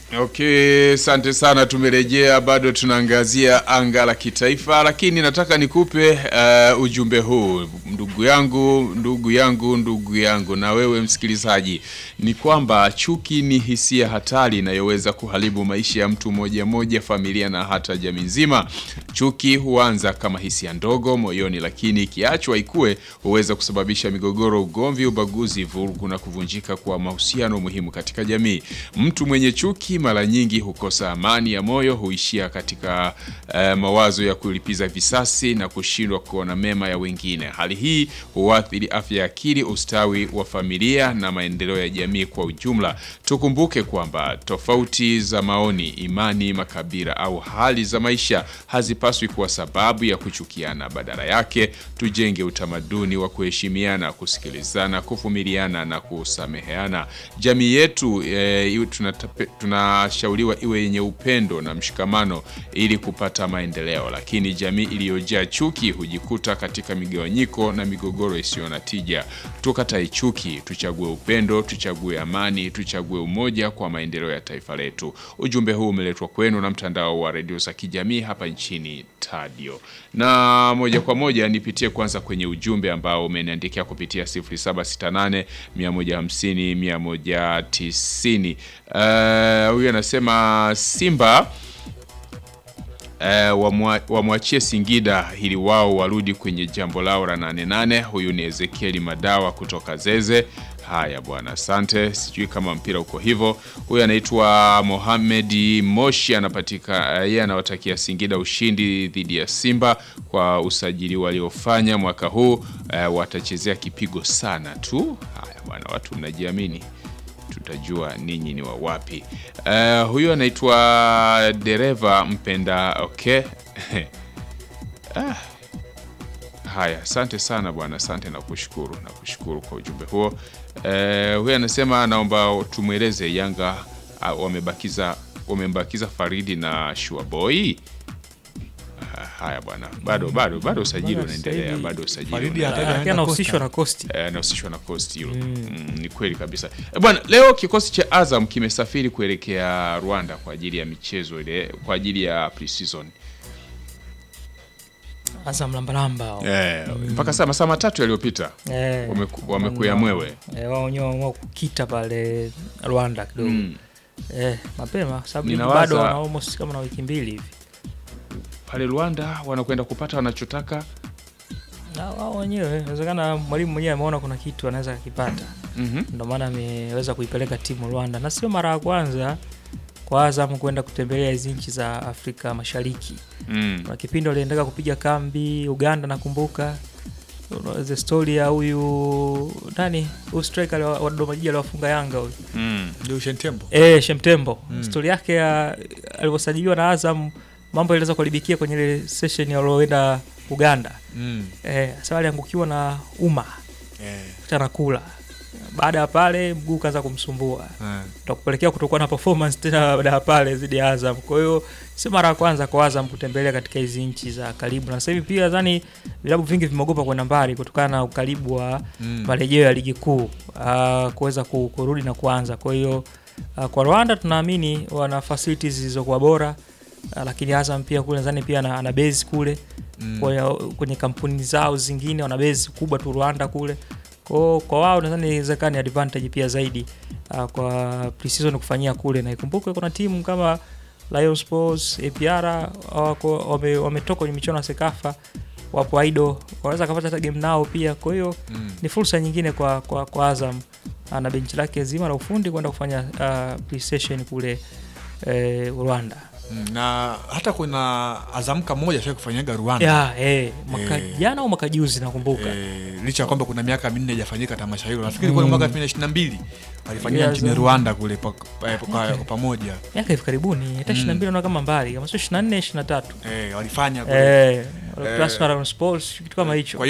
Okay, asante sana. Tumerejea, bado tunaangazia anga la kitaifa, lakini nataka nikupe uh, ujumbe huu ndugu yangu, ndugu yangu, ndugu yangu na wewe msikilizaji, ni kwamba chuki ni hisia hatari inayoweza kuharibu maisha ya mtu mmoja mmoja, familia na hata jamii nzima. Chuki huanza kama hisia ndogo moyoni, lakini ikiachwa ikue huweza kusababisha migogoro, ugomvi, ubaguzi, vurugu na kuvunjika kwa mahusiano muhimu katika jamii. Mtu mwenye chuki mara nyingi hukosa amani ya moyo, huishia katika eh, mawazo ya kulipiza visasi na kushindwa kuona mema ya wengine. Hali hii huathiri afya ya akili, ustawi wa familia na maendeleo ya jamii kwa ujumla. Tukumbuke kwamba tofauti za maoni, imani, makabila au hali za maisha hazipaswi kuwa sababu ya kuchukiana. Badala yake, tujenge utamaduni wa kuheshimiana, kusikilizana, kuvumiliana na kusameheana. Jamii yetu eh, iwe tunatape- tunashauriwa iwe yenye upendo na mshikamano ili kupata maendeleo, lakini jamii iliyojaa chuki hujikuta katika migawanyiko na migogoro isiyo na tija. Tukatae chuki, tuchague upendo, tuchague amani, tuchague umoja kwa maendeleo ya taifa letu. Ujumbe huu umeletwa kwenu na mtandao wa redio za kijamii hapa nchini Tadio. Na moja kwa moja nipitie kwanza kwenye ujumbe ambao umeniandikia kupitia 0768 150 190. Eh, huyu anasema Simba eh, wamwa- wamwachie Singida ili wao warudi kwenye jambo lao la nane nane. Huyu ni Ezekieli Madawa kutoka Zeze. Haya bwana, asante. Sijui kama mpira uko hivyo. Huyu anaitwa Mohamed Moshi, anapatika yeye anawatakia Singida ushindi dhidi ya Simba kwa usajili waliofanya mwaka huu. Eh, watachezea kipigo sana tu. Haya bwana, watu mnajiamini tutajua ninyi ni wa wapi. Uh, huyu anaitwa dereva mpenda okay. ah. Haya, asante sana bwana, asante na kushukuru na kushukuru kwa ujumbe huo. Uh, huyu anasema naomba tumweleze Yanga uh, wamebakiza wamembakiza Faridi na Shuaboy. Ah, haya bwana, bado bado bado usajili Bwana, unaendelea, sasa hivi bado usajili Faridi unaendelea. hata- Lakini anahusishwa na Coast. Eh, anahusishwa na Coast hilo. Mm, ni kweli kabisa. Eh, bwana, leo kikosi cha Azam kimesafiri kuelekea Rwanda kwa ajili ya michezo ile kwa ajili ya pre-season. Azam lambalamba. Eh, mpaka saa masaa matatu yaliyopita Eh, wameku- wamekuya mwewe. eh, wao wenyewe wameamua kukita pale Rwanda kidogo. Mm. Eh, mapema kwa sababu Ninawaza- bado wana almost kama na wiki mbili hivi. Pale Rwanda wanakwenda kupata wanachotaka. Na wao wenyewe inawezekana mwalimu mwenyewe ameona kuna kitu anaweza akipata. Mhm. Ndio maana ameweza kuipeleka timu Rwanda na sio mara ya kwanza kwa Azam kwenda kutembelea hizi nchi za Afrika Mashariki. Mm. Kuna kipindi waliendeka kupiga kambi Uganda, nakumbuka Una- the story ya huyu nani huyu striker wa wa Dodoma Jiji aliwafunga Yanga huyu Mm. Deushen Tembo. eh, Shemtembo Mm. story yake ya alivyosajiliwa na Azam, mambo yaliweza kuharibikia kwenye ile session walioenda Uganda Mm. eh, sasa aliangukiwa na uma Eh. kutana kula baada ya pale mguu kaanza kumsumbua Eh. takupelekea kutokuwa na performance tena baada ya pale dhidi ya Azam. Kwa hiyo si mara ya kwanza kwa Azam kutembelea katika hizi nchi za karibu, na sasa hivi pia nadhani vilabu vingi vimeogopa kwenda mbali kutokana na ukaribu wa Mm. marejeo ya ligi kuu uh, kuweza ku- kurudi na kuanza. Kwa hiyo uh, kwa Rwanda tunaamini wana facilities zilizokuwa bora uh, lakini Azam pia kule nadhani pia ana, ana base kule Mm. kwa hiyo kwenye kampuni zao zingine wana base kubwa tu Rwanda kule. Kwa kwa wao nadhani inawezekana ni advantage pia zaidi uh, kwa pre-season kufanyia kule, na ikumbuke kuna timu kama Lion Sports, APR wako wame- wametoka kwenye michuano ya Sekafa, wapo Aido, wanaweza kapata hata game nao pia. Kwa hiyo Mm. ni fursa nyingine kwa, kwa, kwa Azam uh, na benchi lake zima la ufundi kwenda kufanya uh, pre-session kule eh, Rwanda. Mm. na hata kuna azamka moja shai kufanyaga Rwanda Ya, eh, mwaka Eh. jana au mwaka juzi nakumbuka. Eh, licha ya kwamba kuna miaka minne ijafanyika tamasha hilo nafikiri mm. mwaka 2022 walifanyia Yeah, nchini so- Rwanda kule pa- pa- pa- kwa pamoja miaka hivi karibuni hata 22 naona kama mbali kama sio 24 23 eh, walifanya kule eh, plus na Sports kitu kama hicho Kwa